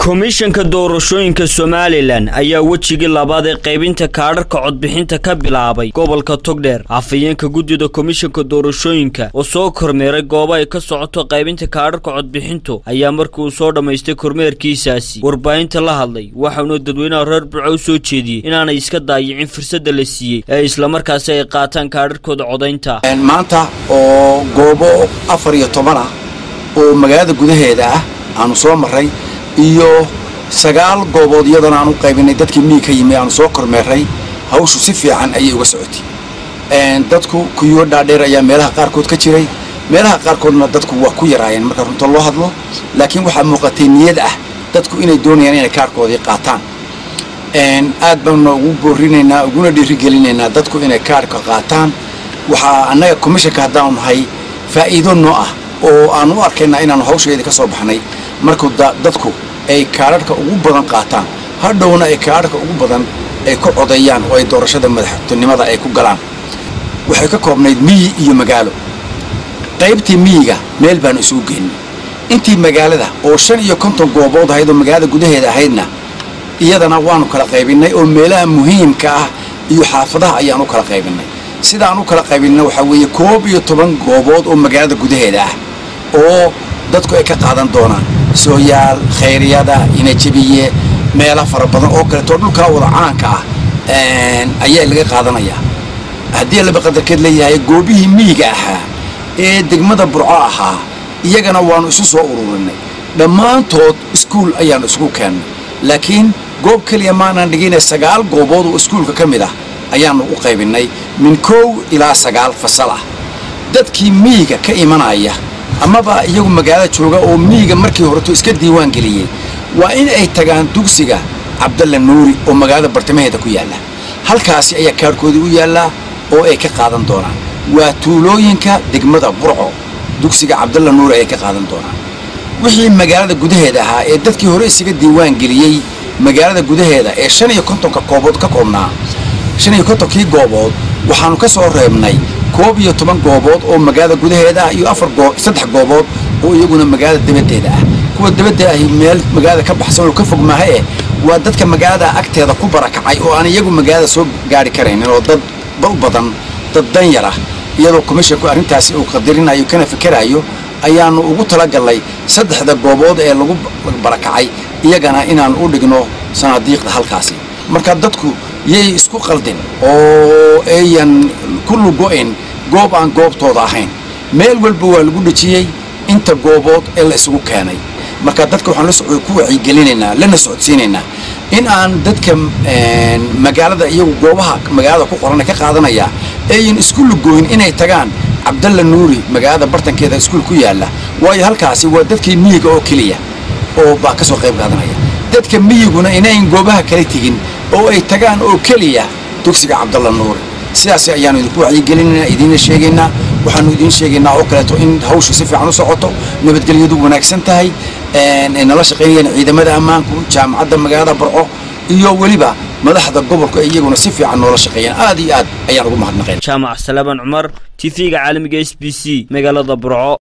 komishanka doorashooyinka somalilan ayaa wejigii labaad ee qaybinta kaadharka codbixinta ka bilaabay gobolka togdheer afhayeenka guddida komishanka doorashooyinka oo soo kormeeray goobo ay ka socoto qaybinta kaadharka codbixintu ayaa markii uu soo dhammaystay kormeerkiisaasi warbaahinta la hadlay waxauna dadweynaha reer burco u soo jeediyey inaanay iska daayicin fursadda la siiyey ee islamarkaasi ay qaataan kaadharkooda codaynta maanta oo goobo afar iyo toban ah oo magaalada gudaheeda ah aanu soo marray iyo sagaal goobood iyadana aan u qaybinay dadkii miyi ka yimi aanu soo kormeeray hawshu si fiican ayay uga socotay dadku kuyoo dhaadheer ayaa meelaha qaarkood ka jiray meelaha qaarkoodna dadku waa ku yaraayeen marka runta loo hadlo laakiin waxaa muuqatay niyad ah dadku inay doonayaan inay kaarhkoodii qaataan aad baanuna ugu boorinaynaa uguna dhiirigelinaynaa dadku inay kaarhka qaataan waxaa annaga commishanka haddaanu nahay faa'iido noo ah oo aanu u arkaynaa inaanu hawsheedii ka soo baxnay markuu dadku ay kaadharhka ugu badan qaataan hadhowna ay kaadharhka ugu badan ay ku codeeyaan oo ay doorashada madaxtinimada ay ku galaan waxay ka koobnayd miyi iyo magaalo qaybtii miyiga meel baanu isugu geynay intii magaalada oo shan iyo konton goobood ahayd oo magaalada gudaheeda ahaydna iyadana waanu kala qaybinnay oo meelaha muhiimka ah iyo xaafadaha ayaan u kala qaybinnay sidaan u kala qaybinna waxaa weeye koob iyo toban goobood oo magaalada gudaheeda ah oo dadku ay ka qaadan doonaan sooyaal khayryada inajabiye meelo fara badan oo kaleeto dhulkaa wada caanka ah ayaa laga qaadanayaa haddii laba qadarkeed leeyahay goobihii miyiga ahaa ee degmada burco ahaa iyagana waannu isu soo ururinay dhammaantood iskuul ayaannu isugu keennay laakiin goob keliya maanaan dhigina sagaal goobood oo iskuulka ka mid ah ayaannu u qaybinnay min kow ilaa sagaal fasal ah dadkii miyiga ka imanaya amaba iyagu magaalada jooga oo miyiga markii horeto iska diiwaan geliyey waa in ay tagaan dugsiga cabdalla nuuri oo magaalada bartamaheeda ku yaalla halkaasi ayaa kaarhkoodii u yaallaa oo ay ka qaadan doonaan waa tuulooyinka degmada burco dugsiga cabdalla nuuri ayay ka qaadan doonaan wixii magaalada gudaheeda ahaa ee dadkii hore isaga diiwaan geliyey magaalada gudaheeda ee shan iyo kontonka koobood ka koobnaa shan iyo kontonkii goobood waxaannu ka soo reebnay koob iyo toban goobood oo magaalada gudaheeda ah iyo afar saddex goobood oo iyaguna magaalada dabaddeeda ah kuwa dabadda ahi meel magaalada ka baxsan oo ka fog maaha eh waa dadka magaalada agteeda ku barakacay oo aan iyagu magaalada soo gaari karaynin oo dad u badan dad danyar ah iyadoo komishanku arrintaasi uu qadarinayo kana fikerayo ayaannu ugu talagallay saddexda goobood ee lagu barakacay iyagana inaan u dhigno sanaadiiqda halkaasi marka dadku yay isku qaldin oo ayan ku lugo'in goob aan goobtooda ahayn meel walba waa lagu dhejiyey inta goobood ee la isugu keenay marka dadka waxaan ku wacyigelinaynaa lana socodsiinaynaa in aan dadka magaalada iyagu goobaha magaalada ku qorana ka qaadanaya ayan isku lugooyin inay tagaan cabdalla nuuri magaalada bartankeeda iskuul ku yaalla waayo halkaasi waa dadkii miyiga oo keliya oo baa ka soo qayb qaadanaya dadka miyiguna inayn goobaha kala tegin oo ay tagaan oo keliya dugsiga cabdalla nuuri sidaas ayaanu idinku wacyigelinaynaa idiinna sheegaynaa waxaanu idiin sheegaynaa oo kaleeto in hawshu si fiican u socoto nabadgelyadu wanaagsan tahay ay nala shaqaynayaan ciidamada ammaanku jaamacadda magaalada barco iyo weliba madaxda gobolku ay iyaguna si fiican noola shaqeeyaan aad iyo aad ayaan ugu mahadnaqayn jaamac salaban cumar t v-ga caalamiga s b c magaalada burco